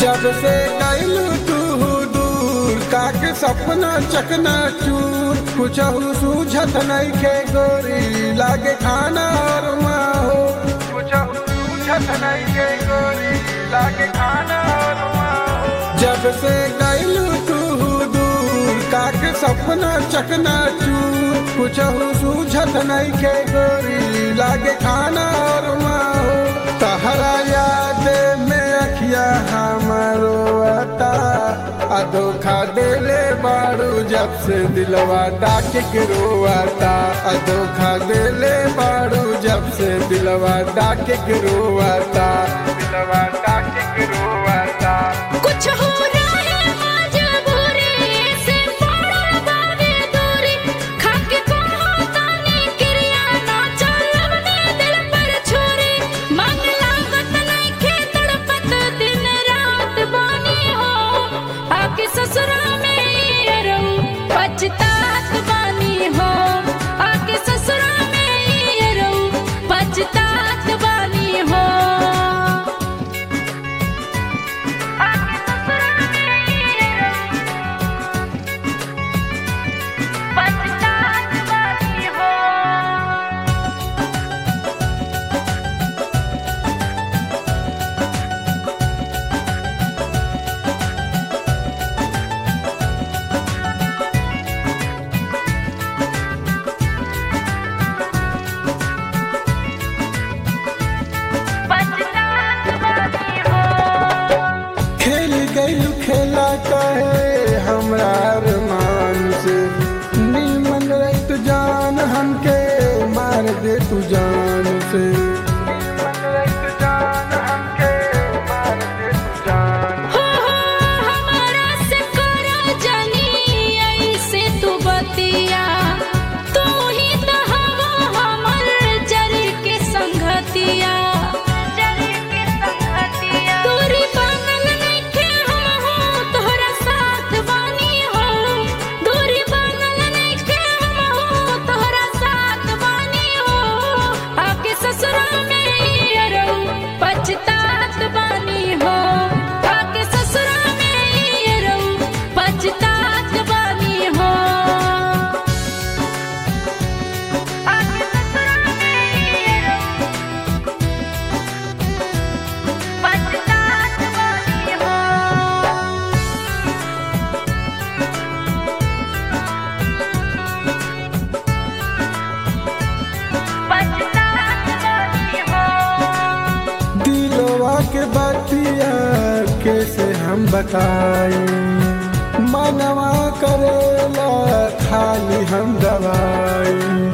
जब से कैलू तू दूर काके सपना चकना चूर कुछ सूझत नहीं के गोरी लागे खाना और माहो कुछ सूझत नहीं के गोरी लागे खाना और माहो जब से कैलू तू दूर काके सपना चकना चूर कुछ सूझत नहीं के गोरी लागे खाना और माहो तहरा याद में अखिया हमारो आता आ धोखा देले बारू जब से दिलवा डाक के रोआता आ धोखा देले बारू जब से दिलवा डाक के रोआता दिलवा डाक के रोआता कुछ हो रहा है मजबूरी से पड़ा बावे दूरी खाके कहो ताने क्रिया ना चलवने दिल पर छुरी मन लागत नहीं खे तड़पत दिन रात बानी हो आके ससुरा में ये रहूं पछतात बानी हो आके ससुरा में ये रहूं पछतात बानी हो आके ससुरा में ये रहूं पछतात बानी हो पछतात बानी हो खेल गई खेला कहे हमरा अरमान से नीमन रही तू जान हमके मार दे तू जान से हो हो हमारा से करा जानी ऐसे तू बतिया तू ही तो हवा हमर जरी के संगतिया जरी के संगतिया दूरी बनल नइखे हम हो तोहरा साथ बानी हो दूरी बनल नइखे हम हो तोहरा साथ बानी हो आके ससुरा में ये रहूं पछतात बानी हो आके ससुरा में ये रहूं पछतात बानी हो आके ससुरा में ये रहूं पछतात बानी हो पछतात बानी हो दिलवा के बतिया कैसे हम बताई मनवा करेला खाली हम दवाई